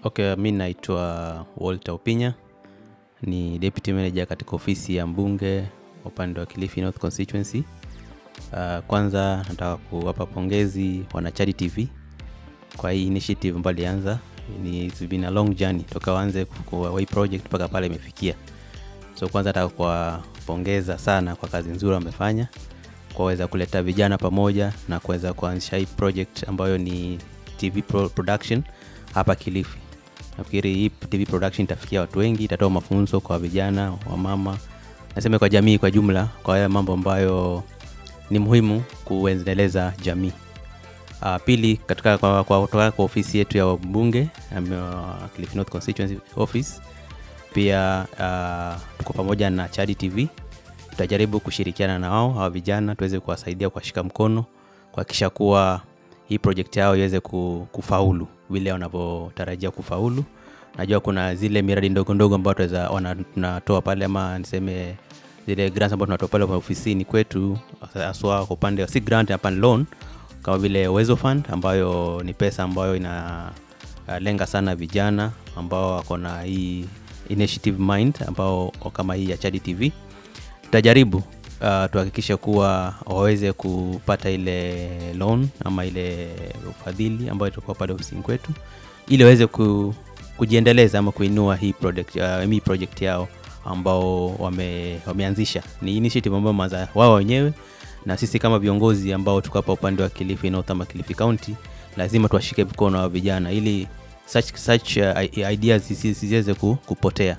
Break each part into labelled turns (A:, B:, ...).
A: Okay, mi naitwa Walter Opinya, ni deputy manager katika ofisi ya mbunge upande wa Kilifi North Constituency. Uh, kwanza nataka kuwapa pongezi wanachadi TV kwa hii initiative ambayo ilianza. Ni it's been a long journey toka waanze kwa hii project mpaka pale imefikia. So kwanza nataka kuwapongeza sana kwa kazi nzuri wamefanya kuweza kuleta vijana pamoja na kuweza kuanzisha hii project ambayo ni TV pro production hapa Kilifi. Nafikiri hii TV production itafikia watu wengi, itatoa mafunzo kwa vijana, wamama, nasema kwa jamii kwa jumla, kwa haya mambo ambayo ni muhimu kuendeleza jamii. Uh, pili katika kwa, kwa, kutoka kwa ofisi yetu ya mbunge um, uh, Kilifi North Constituency Office pia uh, tuko pamoja na Chadi TV tutajaribu kushirikiana na wao hawa vijana tuweze kuwasaidia kuwashika mkono kuhakikisha kuwa hii project yao iweze ku- kufaulu vile wanavyotarajia kufaulu. Najua kuna zile miradi ndogo ndogo ambayo tunaweza wana- tunatoa pale ama niseme zile grants ambazo tunatoa pale kwa ofisini kwetu, haswa kwa upande wa si grant hapa ni loan, kama vile Uwezo Fund ambayo ni pesa ambayo ina uh, lenga sana vijana ambao wako na hii initiative mind ambao kama hii ya Chadi TV tutajaribu uh, tuhakikishe kuwa waweze kupata ile loan ama ile ufadhili ambayo itakuwa pale ofisini kwetu ili waweze ku, kujiendeleza ama kuinua hii project, uh, hii project yao ambao wame, wameanzisha ni initiative ambayo maza wao wenyewe na sisi kama viongozi ambao tuko hapa upande wa Kilifi North ama Kilifi County lazima tuwashike mkono wa vijana ili such, such uh, ideas zisi- zisiweze ku, kupotea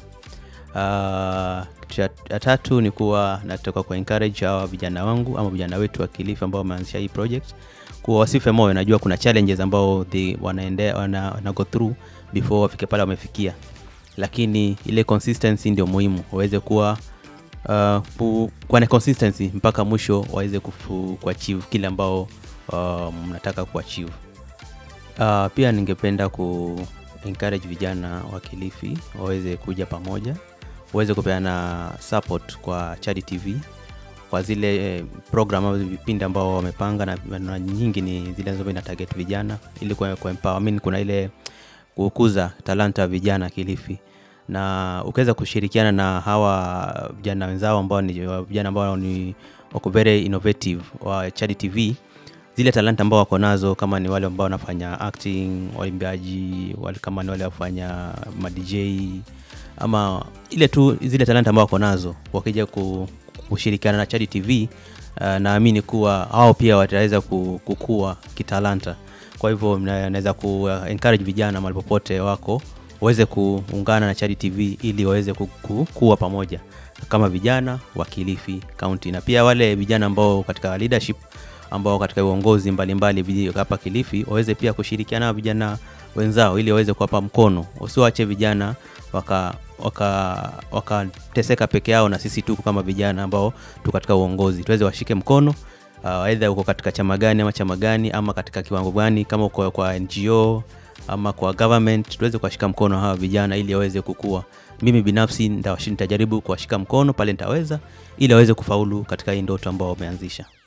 A: Uh, kitu ya ya tatu ni kuwa nataka ku encourage hawa vijana wangu ama vijana wetu wa Kilifi ambao wameanzisha hii project kuwa wasife moyo. Najua kuna challenges ambao they wanaendea wana, wana go through before wafike pale wamefikia, lakini ile consistency ndio muhimu, waweze kuwa uh, pu- kuwa na consistency mpaka mwisho waweze kufu- kuachieve kile ambao uh, mnataka kuachieve. Uh, pia ningependa ku encourage vijana wa Kilifi waweze kuja pamoja, waweze kupeana support kwa Chadi TV kwa zile eh, program au vipindi ambao wamepanga na, na nyingi ni zile ambazo ina target vijana ili kwa, kwa empower, I mean, kuna ile kukuza talanta ya vijana Kilifi na ukiweza kushirikiana na hawa vijana wenzao ambao ni vijana ambao ni wako very innovative wa Chadi TV zile talanta ambao wako nazo kama ni wale ambao wanafanya acting waimbaji wale kama ni wale wafanya madj ama ile tu zile talanta ambao wako nazo wakija ku, kushirikiana na Chadi TV uh, naamini kuwa hao pia wataweza ku- kukua kitalanta kwa hivyo mna- naweza ku encourage vijana mahali popote wako waweze kuungana na Chadi TV ili waweze ku- ku- kuwa pamoja kama vijana wa Kilifi County na pia wale vijana ambao katika leadership ambao katika uongozi mbalimbali viji- hapa Kilifi waweze pia kushirikiana na vijana wenzao ili waweze kuwapa mkono, usiwache vijana waka waka wakateseka peke yao, na sisi tu kama vijana ambao tu katika uongozi tuweze washike mkono uh, aidha uko katika chama gani ama chama gani ama katika kiwango gani, kama uko kwa NGO ama kwa government, tuweze kuwashika mkono hawa vijana ili waweze kukua. Mimi binafsi nitawashi- nitajaribu kuwashika mkono pale nitaweza, ili waweze kufaulu katika hii ndoto ambao wameanzisha.